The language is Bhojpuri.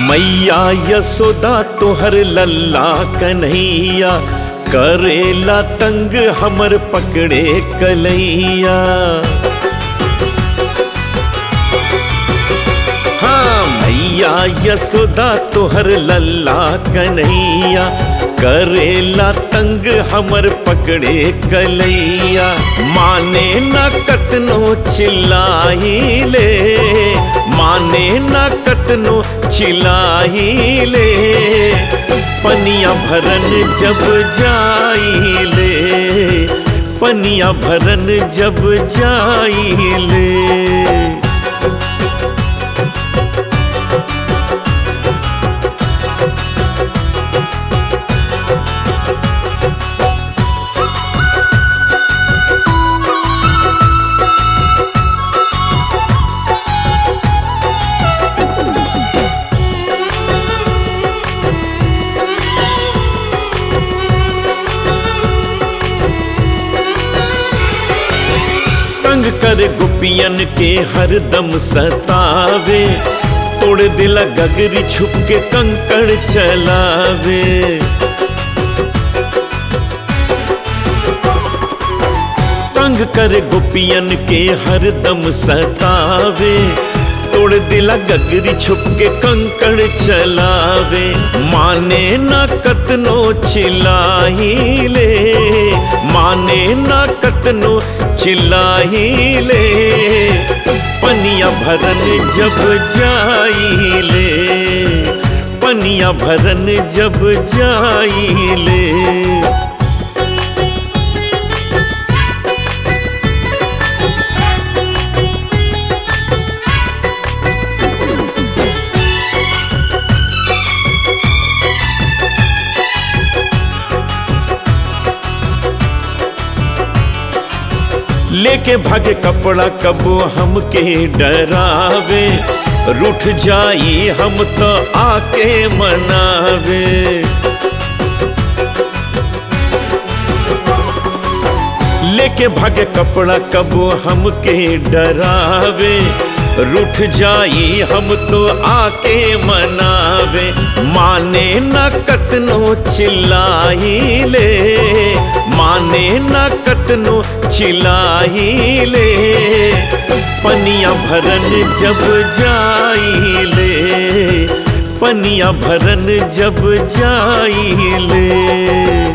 मैया यशोदा तोहर लल्ला कन्हैया करेला तंग हमर पकड़े कलैया हाँ मैया यशोदा तोहर लल्ला कन्हैया करेला तंग हमर पकड़े कलैया माने न कतनो चिल्लाइले माने न कतनो चिल्लाइले पनिया भरन जब जाइले पनिया भरन जब जाइले तंग कर गुपियन के हरदम सतावे तोड़ दिला गगरी छुप के कंकड़ चलावे तंग कर गुपियन के हरदम सतावे तोड़ दिला गगरी छुप के कंकड़ चलावे माने ना कतनो चिल्लाइले माने ना कतनो चिल्लाइले पनिया भरन जब जाइले पनिया भरन जब जाइले लेके भागे कपड़ा कबो हमके डरावे रूठ जाई हम तो आके मनावे लेके भागे कपड़ा कबो हमके डरावे रूठ जाई हम तो आके मनावे माने न कतनो चिल्लाइले माने न कतनो चिल्लाइले पनिया भरन जब जाइले पनिया भरन जब जाइले